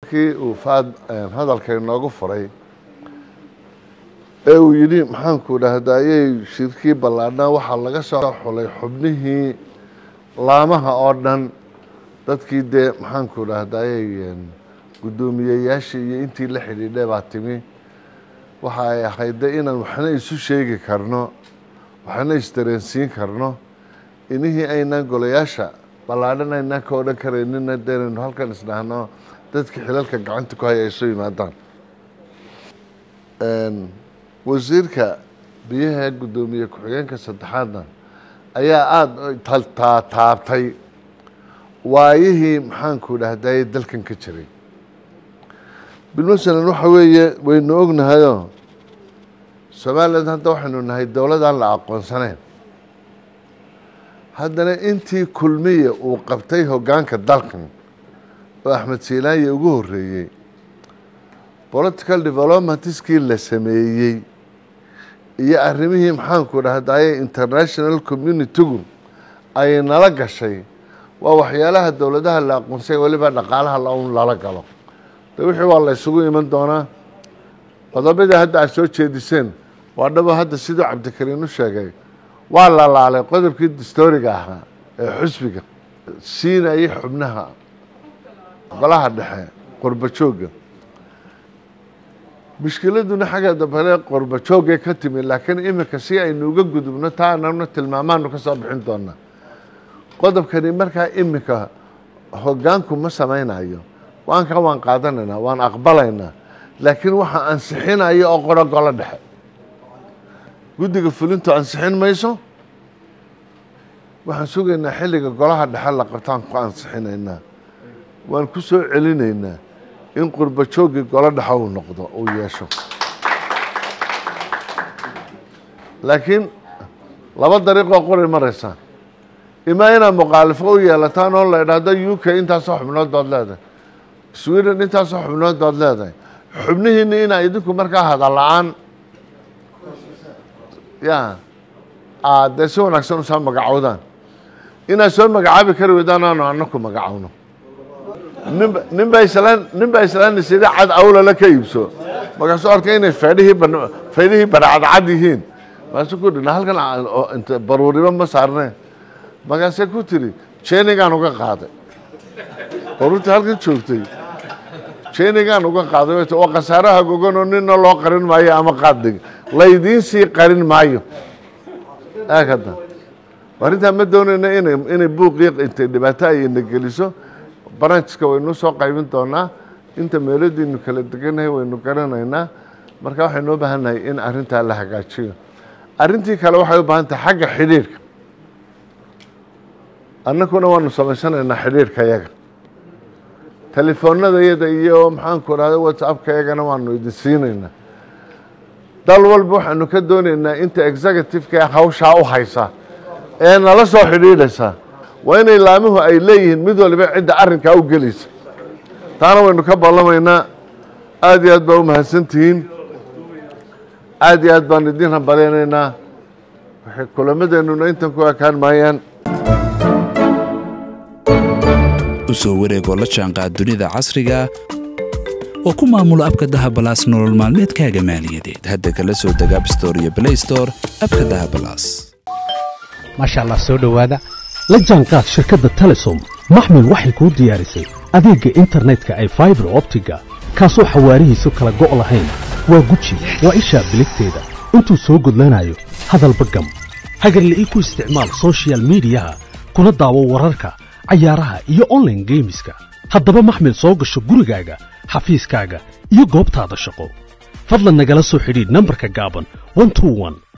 kii uu faad hadalka inoogu furay ee uu yidhi maxaanku dhahdaayey shirkii ballaadhnaa waxaa laga soo xulay xubnihii laamaha oo dhan dadkii dee maxaanku dhahdaayey guddoomiyeyaashii iyo intii la xidhiidhay baa timi waxa ay ahayd de inaan waxna isu sheegi karno waxna isdareensiin karno inihii aynaan golayaasha ballaadhan aynaan ka odhan karaynina deenaynu halkan isdhahno dadkii xilalka gacanta ku haya ay soo yimaadaan wasiirka biyaha guddoomiye ku-xigeenka saddexaadna ayaa aada taabtay waayihii maxaanku dhahdaye dalkan ka jiray bilmasalan waxa weeye waynu ognahayoo somalilan hadda waxaynu nahay dowladaan la aqoonsanayn haddana intii kulmiya uu qabtay hoggaanka dalkan oo axmed siilaanya ugu horreeyey political developmentskii la sameeyey iyo arrimihii maxaanku dhahdaye international communitygu ay nala gashay waa waxyaalaha dowladaha la aqoonsay weliba dhaqaalaha laun lala galo de wixii waa la ysugu iman doonaa qodobadii hadda aad soo jeediseen waa dhabo hadda siduu cabdikariin u sheegay waa la laalay qodobkii dastooriga ahaa ee xusbiga siinayay xubnaha golaha dhexe qorba joogga mushkiladuna xagga dambale qorba joogay ka timi laakiin iminka si aynu uga gudubno taa anagna tilmaamaanu ka soo bixin doonaa qodobkani markaa iminka hoggaanku ma samaynayo waanka waan qaadanaynaa waan aqbalaynaa laakiin waxaa ansixinaya oo qoro golo dhexe guddiga fulintu ansixin mayso waxaan sugaynaa xilliga golaha dhexe la qabtaan ku ansixinaynaa waan ku soo celinaynaa in qurba jooggii golo dhexe uu noqdo uu yeesho laakiin laba dariiqoo qoray maraysaan imaa inaad mukhaalifo u yeelataan oo la idhaahdo u k intaasoo xubnood baad leedahay sweden intaasoo xubnood baad leedahay xubnihiina inaa idinku markaa hadal la-aan ya aad dee si wanaagsan usoo magacowdaan inaad soo magacaabi kari weydaan aanu anaku magacowno ninba ninbaa islaan ninbaa islaana sida cad awlala ka iibso markaasuu arkay inay faydhihii ban faydhihii barcadcad yihiin markaasuu ku dhina halkan int baruuriba ma saarneen markaasee ku tiri jenigaan uga qaaday baruurtii halkan joogtay jenigaan uga qaaday oo khasaaraha goganoo nina loo qarin maayo ama qaaddig laydiin sii qarin maayo aag hadda arrintaa ma doonayna ina inay buuqii intay dhibaato ayna geliso branchka waynu soo qaybin doonaa inta meeladiinu kala deganahay waynu garanaynaa marka waxaynu u baahannahay in arrintaa la hagaajiyo arrintii kale waxay u baahan tahay xagga xidhiirhka annakuna waanu samaysanaynaa xidhiirhka yaga telefoonada yada iyo maxaanku rahda whatsappka yagana waanu idin siinaynaa dal walba waxaanu ka doonaynaa inta executive-ka hawshaa u haysa ee nala soo xidhiidhaysa waa inay laamuhu ay leeyihiin mid waliba cidda arrinkaa u gelaysa taana waynu ka ballamaynaa aada iyo aad baa u mahadsantihiin aada iyo aad baan idiin hambalyaynaynaa waxay kulamadeennuna intan ku ekaan maayaan u soo wareegoo la jaanqaad dunida casriga oo ku maamulo abka dahabalaas nolol maalmeedkaaga maaliyadeed hadda kala soo deg abstore iyo blaystore abka dahabalaas maasha allah soo dhowaada la jaanqaad shirkadda telesom maxmil waxay kuu diyaarisay adeegga internetka ay faibar optiga kaasoo xawaarihiisu kala go' lahayn waa guji waa ishaa biligteeda intuu soo gudlanayo hadalba gam hagarla'ii ku isticmaal sochial midiyaha kuna daawo wararka cayaaraha iyo onlaine geemiska haddaba maxmil soo gasho gurigaaga xafiiskaaga iyo goobtaada shaqo fadlan nagala soo xidhiidh nambarka gaaban